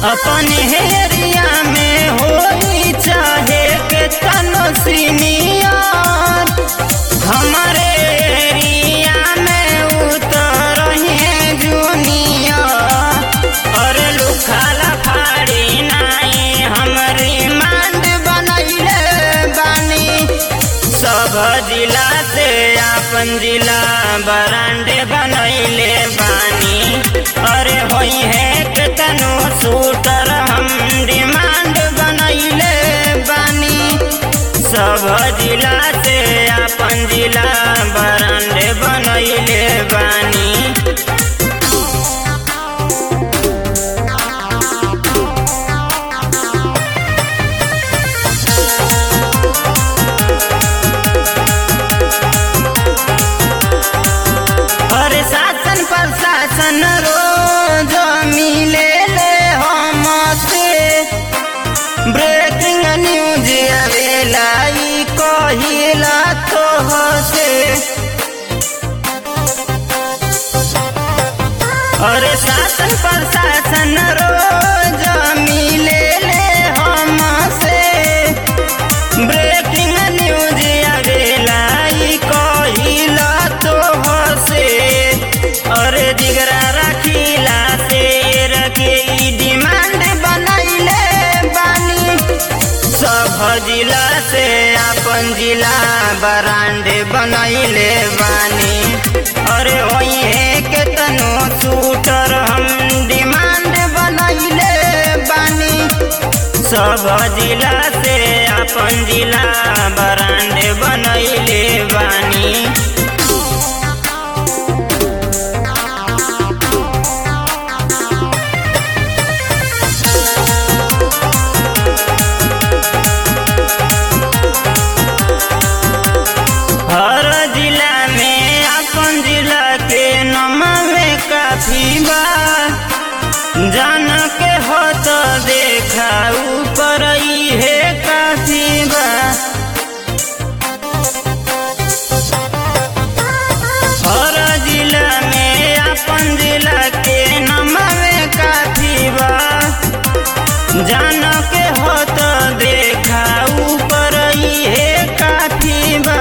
अपन हेरिया में होई चाहे के तनो सीनियर हमारे एरिया में उतर है जूनियर और लुखाला फाड़ी नाई हमरी मांड बनैले बानी सब जिला से अपन जिला बरांडे बनैले बानी अरे होई है के तनो शूटर हम डिमांड बनैले बानी सब जिला से अपन जिला बरांडे बनैले बानी अरे शासन प्रशासन रोज मिले ले हमसे ब्रेकिंग न्यूज आवेला ई कहिला तो हसे अरे शासन प्रशासन रोज मिले ले हमसे ब्रेकिंग न्यूज आवेला ई कहिला तो हसे अरे जिगरा रखिला से रखे ई डिमांड बनैले बानी सब जिला से अपन जिला बरांड बनैले बानी अरे वही है के तनो शूटर हम डिमांड बनैले बानी सब जिला से अपन जिला बरांड बनैले बानी हर जिला में अपन जिला के नमवे काफी बा जान के हो तो देखा ऊपर ही है काफी बा हर जिला में अपन जिला के नमवे काफी बा जान के हो तो देखा ऊपर ही है काफी बा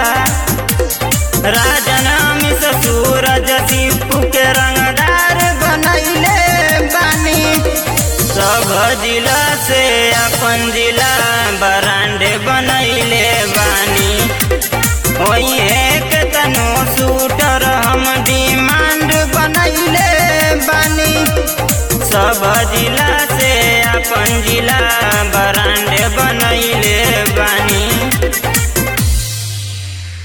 राजन अमित सूरज दीपू के रंगदार बनैले बानी सब जिला से अपन जिला बरांडे बनैले बानी वही एक तनो शूटर हम डिमांड बनैले बानी सब जिला से अपन जिला बरांडे बनैले बानी